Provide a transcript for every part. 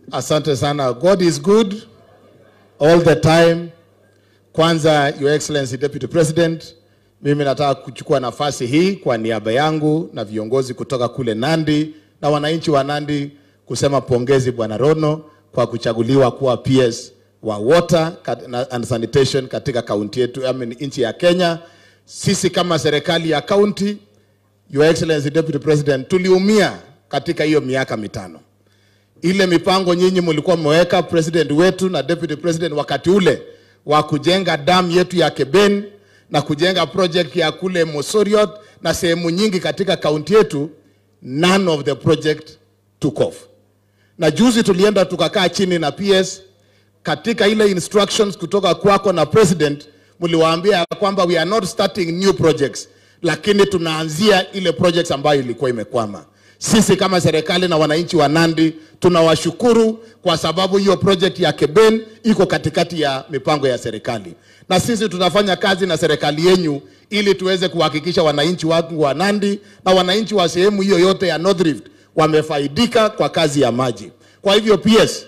Asante sana. God is good all the time. Kwanza, Your Excellency Deputy President, mimi nataka kuchukua nafasi hii kwa niaba yangu na viongozi kutoka kule Nandi na wananchi wa Nandi kusema pongezi Bwana Rono kwa kuchaguliwa kuwa PS wa water kat- na- and sanitation katika kaunti yetu, I mean, nchi ya Kenya. Sisi kama serikali ya kaunti, Your Excellency Deputy President, tuliumia katika hiyo miaka mitano ile mipango nyinyi mlikuwa mmeweka president wetu na deputy president wakati ule wa kujenga dam yetu ya Keben na kujenga project ya kule Mosoriot na sehemu nyingi katika kaunti yetu, none of the project took off. Na juzi tulienda tukakaa chini na PS katika ile instructions kutoka kwako na president, mliwaambia ya kwamba we are not starting new projects, lakini tunaanzia ile projects ambayo ilikuwa imekwama. Sisi kama serikali na wananchi wa Nandi tunawashukuru kwa sababu hiyo project ya Keben iko katikati ya mipango ya serikali, na sisi tutafanya kazi na serikali yenyu ili tuweze kuhakikisha wananchi wangu wa Nandi na wananchi wa sehemu hiyo yote ya North Rift wamefaidika kwa kazi ya maji. Kwa hivyo PS,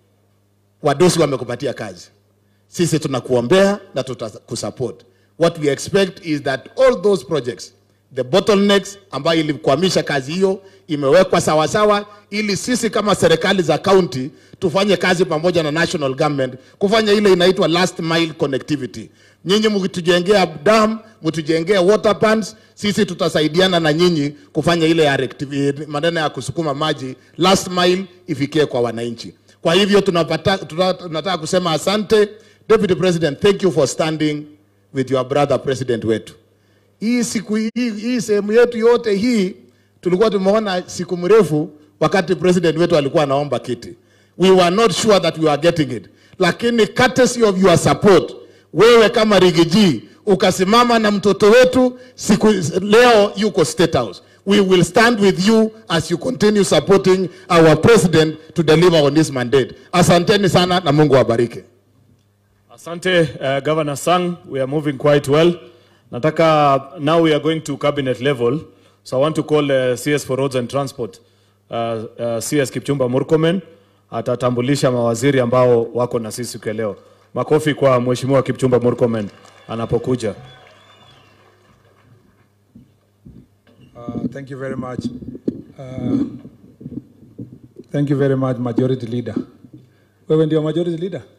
wadosi wamekupatia kazi, sisi tunakuombea na tutakusupport. What we expect is that all those projects the bottlenecks ambayo ilikwamisha kazi hiyo imewekwa sawasawa, ili sisi kama serikali za county tufanye kazi pamoja na national government kufanya ile inaitwa last mile connectivity. Nyinyi mkitujengea dam, mtujengea water pans, sisi tutasaidiana na nyinyi kufanya ile ya rectiv- maneno ya kusukuma maji last mile ifikie kwa wananchi. Kwa hivyo tunapata, tuna- tunataka kusema asante Deputy President, thank you for standing with your brother president wetu hii siku hii, hii sehemu yetu yote hii tulikuwa tumeona siku mrefu wakati president wetu alikuwa anaomba kiti. We were not sure that we were getting it, lakini courtesy of your support, wewe kama Rigiji ukasimama na mtoto wetu siku leo yuko State House. We will stand with you as you continue supporting our president to deliver on this mandate. Asanteni sana na Mungu awabariki. Asante uh, Governor Sang, we are moving quite well. Nataka now we are going to cabinet level. So I want to call uh, CS for Roads and Transport uh, uh, CS Kipchumba Murkomen atatambulisha mawaziri ambao wako na sisi siku ya leo. Makofi kwa Mheshimiwa Kipchumba Murkomen anapokuja. Uh, thank you very much. Uh, thank you very much, Majority Leader. Wewe ndio Majority Leader?